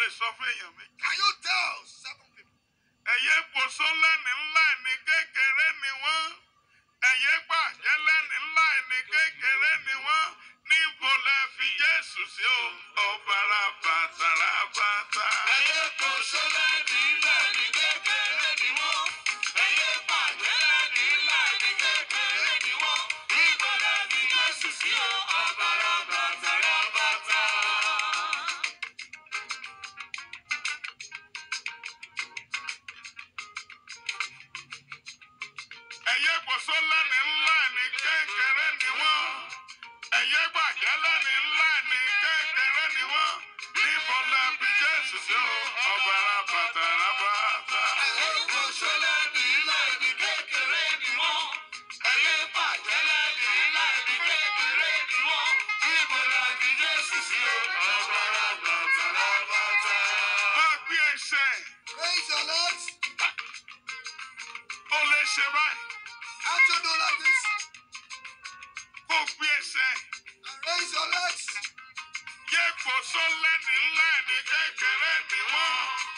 lè sọ fún èèyàn mi. Can you tell seven people? ẹ̀yẹ́ pòṣó lẹ́ni ńlá ẹni kékeré ni wọ́n. ẹ̀yẹ́ pàjẹ́ lẹ́ni ńlá ẹni kékeré ni wọ́n. níbo lẹ fi Jésù sí o ọ̀bàrà bàtàrà bàtà. Ẹyẹ kò ṣọlẹ̀ ní ilẹ̀ ní kékeré ni wọ́n. Ẹyẹ pàdé ní ilẹ̀ ní kékeré ni wọ́n. Ìgbọ́dọ̀ fi Jésù sí o, ọ̀bàrà bàtà rà bàtà. ẹ̀yẹ́ pòṣó lẹ́ni ńlá ẹni kékeré ni wọ́n. ẹ̀yẹ́ gbàjẹ́ lẹ́ni ńlá ẹni kékeré ni wọ́n. níbo lẹ fi Jésù sí o ọ̀bàrà bàtàrà bàtà. Ẹyẹ kò ṣọlẹ̀ ní ilẹ̀ ní kékeré ni wọ́n. Ẹyẹ pàdé ní ilẹ̀ ní kékeré ni wọ́n. Ìgbọ́dọ̀ fi Jésù sí o, ọ̀bàrà bàtà rà bàtà. máa gbé ẹsẹ̀ Raise your legs. ó lè ṣe báyìí How to do like this? kó gbé ẹsẹ̀ And raise your legs. yẹ kó sọ lẹ́ni ńlá ẹni kékeré ni wọ́n.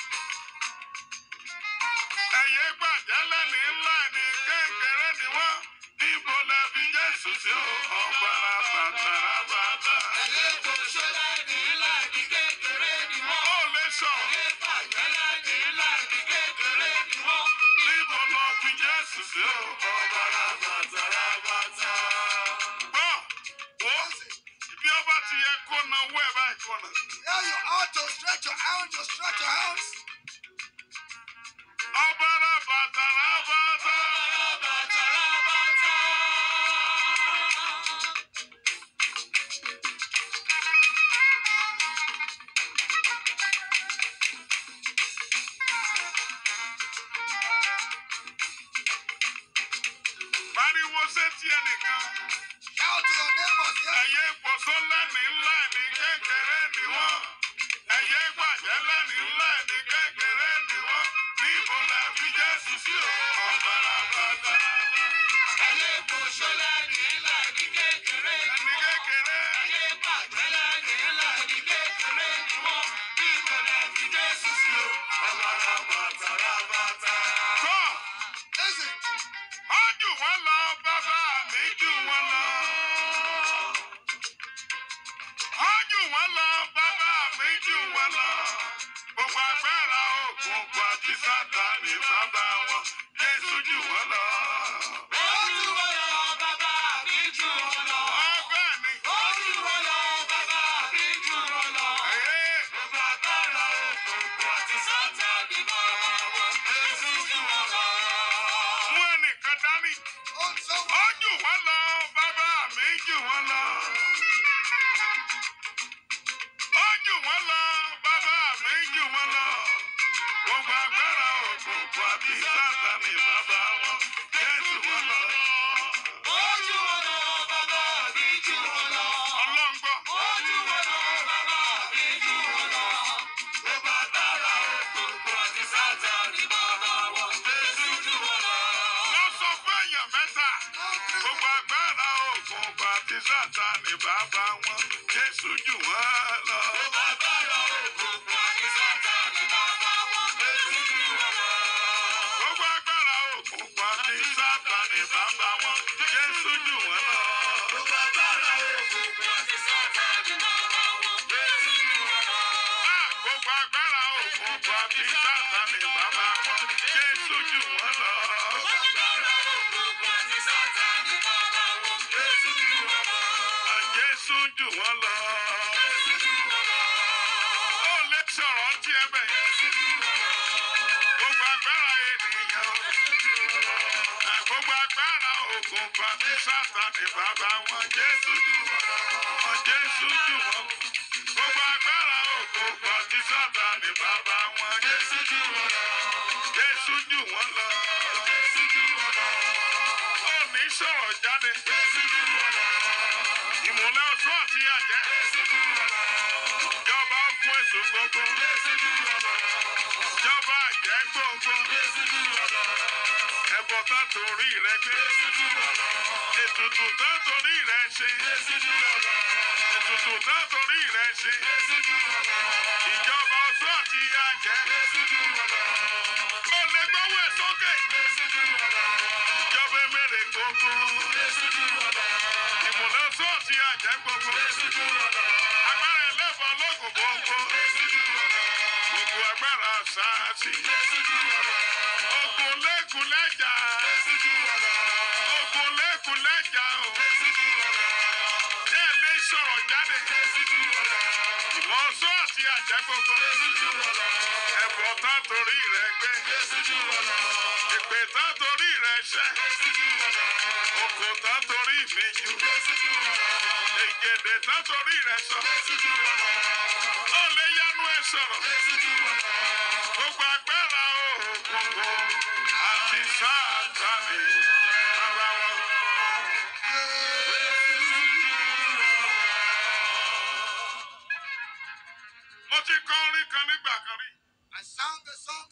ẹ̀yẹ gbàjẹ́ lẹ́ni ńlá ẹni kékeré ni wọ́n. níbo lẹ fi Jésù sí o ọ̀bàrà bàtàrà bàtà. Ẹyẹ kò ṣọlẹ̀ ní ilẹ̀ ní kékeré ni wọ́n. ó lè sọ Ẹyẹ pàdé ní ilẹ̀ ní kékeré ni wọ́n. níbo lọ fi Jésù sí o ọ̀bàrà bàtàrà bàtà. gbọ́ wo ibi ọba ti yẹ kó na owó ẹ̀ báyìí kọ́ na. Here you are to stretch your hands, to stretch your hands. ọ̀bàrà bàtàrà bàtà. pariwo sétí ẹnìkan. Shout to your neighbors here. ẹ̀yẹ ìpọ̀sọ́ lẹ́ni ńlá ní kékeré ni wọ́n. ẹ̀yẹ ìgbàjẹ́ lẹ́ni ńlá ní kékeré ni wọ́n. níbo la fi Jésù sí o ọ̀bàrà bàtà. ẹni kékeré. kọ́ Listen. ọ jù wọ́n lọ bàbá mi jù wọ́n lọ. ọ jù wọ́n lọ bàbá mi jù wọ́n lọ. gbogbo agbára òkùnkùn àti Sátánì bàbá wọn Jésù jù wọ́n lọ. ọbẹ̀ ni. Ẹ̀yẹ́. mú ẹnìkan dání. On someone. ó jù wọ́n lọ bàbá mi jù wọ́n lọ. ó jù wọ́n lọ bàbá mi jù wọ́n lọ. gbogbo agbára òkùnkùn àti Sátánì bàbá wọn Jésù wọ́n lọ. ọlọ́ngbọ́. wọ́n sọ fún èèyàn mẹ́ta. gbogbo agbára òkùnkùn àti Sátánì bàbá wọn Jésù jù wọ́n lọ. gbogbo agbára òkùnkùn àti Sátánì bàbá wọn Jésù jù wọ́n lọ. Ah, gbogbo agbára òkùnkùn àti Sátánì bàbá wọn Jésù jù wọ́n lọ. Ah, Jésù jù wọ́n lọ. ó lè sọ̀rọ̀ tí ẹ bẹ̀ yẹn. gbogbo agbára ènìyàn. Ah, gbogbo agbára òkùnkùn àti Sátánì bàbá wọn Jésù jù wọ́n lọ. Ah, Jésù jù wọ́n lọ. gbogbo agbára òkùnkùn àti Sátánì bàbá wọn Jésù jù wọ́n lọ. Jésù jù wọ́n lọ. ó ní sọ̀rọ̀ jáde. ìmùlẹ̀ ọ̀ṣọ́ àti àjẹ́. Jọba fún èso gbogbo. Jọba àjẹ́ gbogbo. Ẹ̀bọ̀ tán torí rẹ gbé. Ètùtù tán torí rẹ ṣe. Ètùtù tán torí rẹ ṣe. Ìjọba ọ̀ṣọ́ agbára sáàsì. Ogun lẹ́kùn lẹ́jà. Ogun lẹ́kùn lẹ́jà o. Ṣé ẹ lè sọ̀rọ̀ jáde? Ìmọ̀ọ́sọ́ àti àjẹ́ gbogbo. Ẹ̀bùn tán torí rẹ̀ gbé. Ìpè tán torí rẹ̀ ṣẹ́. Oko tán torí mi jù. Ègèdè tán torí rẹ̀ sọ. Ó lè yánú ẹ sọ̀rọ̀. Gbogbo agbára òkùnkùn àti sáàtàmì bàbá wọn. Mo ti kọ orin kan nígbà kan rí. I sang a song